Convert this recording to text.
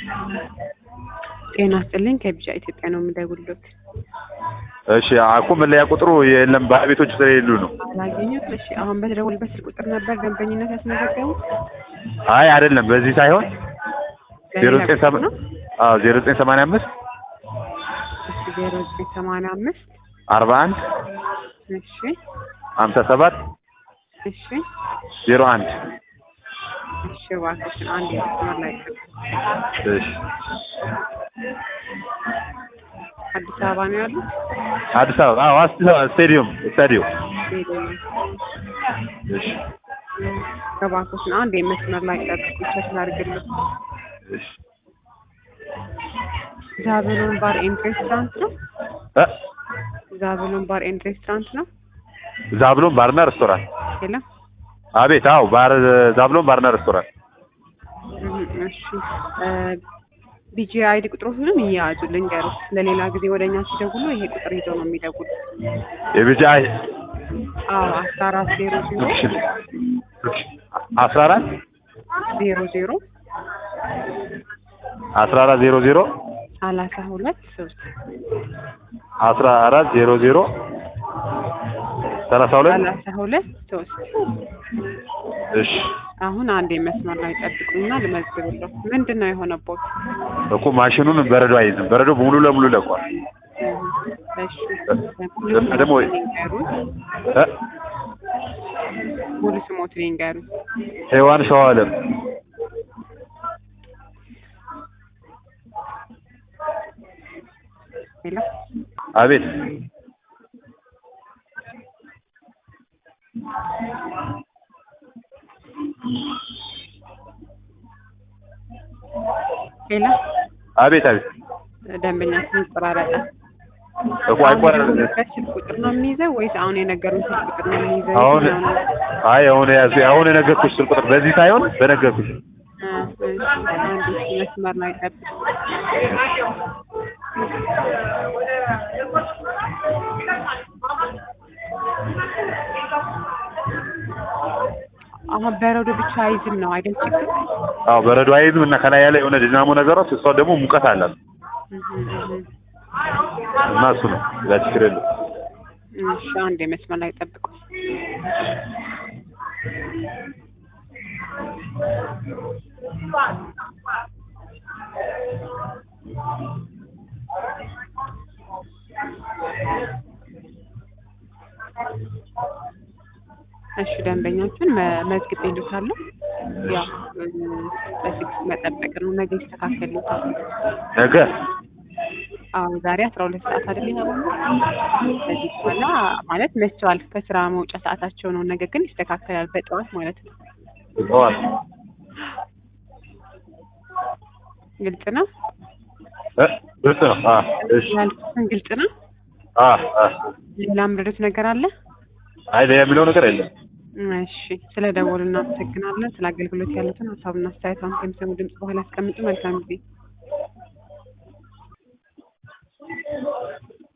ጤና ይስጥልኝ ከቢጫ ኢትዮጵያ ነው የምደውልሎት። እሺ አኩ መለያ ቁጥሩ የለም ባለቤቶቹ ስለሌሉ ነው። አላገኙት? እሺ አሁን በተደወልበት ስልክ ቁጥር ነበር ደንበኝነት ያስመዘገቡት? አይ አይደለም፣ በዚህ ሳይሆን ዜሮ ዘጠኝ ሰማ ነው? አዎ ዜሮ ዘጠኝ ሰማንያ አምስት እሺ ዜሮ ዘጠኝ ሰማንያ አምስት አርባ አንድ እሺ ሀምሳ ሰባት እሺ ዜሮ አንድ እሺ እባክሽን አንድ የመስመር ላይ ቅር እሺ አዲስ አበባ ነው ያሉት? አዲስ አበባ አዎ አዲስ አበባ ስቴዲየም ስታዲየም ሄደኝ እሺ እባክሽን አንድ የመስመር ላይ ጠብቁ ቼክ ላድርግልህ። እሺ ዛብሎን ባር ኤንድ ሬስቶራንት ነው? እ ዛብሎን ባር ኤንድ ሬስቶራንት ነው? ዛብሎን ባርና ሬስቶራንት የለም? አቤት አዎ ባር ዛብሎን ባርና ሬስቶራንት እህ፣ እሺ ቢጂ አይዲ ቁጥሮቹንም እየያዙ ልንገሩት። ለሌላ ጊዜ ወደ እኛ ሲደውሉ ይሄ ቁጥር ይዘው ነው የሚደውሉ። የቢጫ አዎ አስራ አራት ዜሮ ዜሮ አስራ አራት ዜሮ ዜሮ አስራ አራት ዜሮ ዜሮ ሰላሳ ሁለት ሶስት አስራ አራት ዜሮ ዜሮ ሰላሳ ሁለት ሰላሳ ሁለት ሶስት እሺ አሁን አንድ መስመር ላይ ጠብቁኝና ልመዝግብለሁ። ምንድን ነው የሆነቦት? እኮ ማሽኑን በረዶ አይዝም። በረዶ ሙሉ ለሙሉ ለቋል። እሺ እና ደግሞ ንገሩን፣ እ ሙሉ ስሞት ንገሩን። ሔዋን ሸዋለም ሄሎ አቤት ሄሎ አቤት አቤት ደንበኛችን ይቆራረጣል። እኮ አይቆራረጥም። የደወሉበት ስልክ ቁጥር ነው የሚይዘው ወይስ አሁን የነገሩን ስልክ ቁጥር ነው የሚይዘው? አሁን የትኛው ነው? አይ አሁን ያዝ አሁን የነገርኩሽ ስልክ ቁጥር በዚህ ሳይሆን በነገርኩሽ እ፣ እሺ አንድ መስመር ላይ ጠብቁ። አሁን በረዶ ብቻ አይዝም ነው አይደል? ችግር አዎ በረዶ አይዝም እና ከላይ ያለ የሆነ ዲናሞ ነገሯት እሷ ደግሞ ሙቀት አላት እህ፣ እህ፣ እና እሱ ነው ያ ችግር የለም። እህ። እሺ አንድ መስመር ላይ ጠብቁ። እሺ ደንበኛችን መ- መዝግቤልዎታለሁ። ያው እ፣ በስልክ መጠበቅ ነው። ነገ ይስተካከልዎታል። ነገ አዎ ዛሬ አስራ ሁለት ሰዓት አይደል የተባለው? ከዚህ በኋላ ማለት መስተዋል ከስራ መውጫ ሰዓታቸው ነው። ነገ ግን ይስተካከላል በጠዋት ማለት ነው። ጠዋት ግልጽ ነው። እ ግልጽ ነው። አ እሺ ያልኩትን ግልጽ ነው። አ አ ሌላ ምረዶት ነገር አለ? አይ ሌላ የሚለው ነገር የለም። እሺ ስለ ደወሉ እናመሰግናለን። ስለ አገልግሎት ያሉትን ሀሳብና አስተያየት አሁን ከሚሰሙ ድምጽ በኋላ ያስቀምጡ። መልካም ጊዜ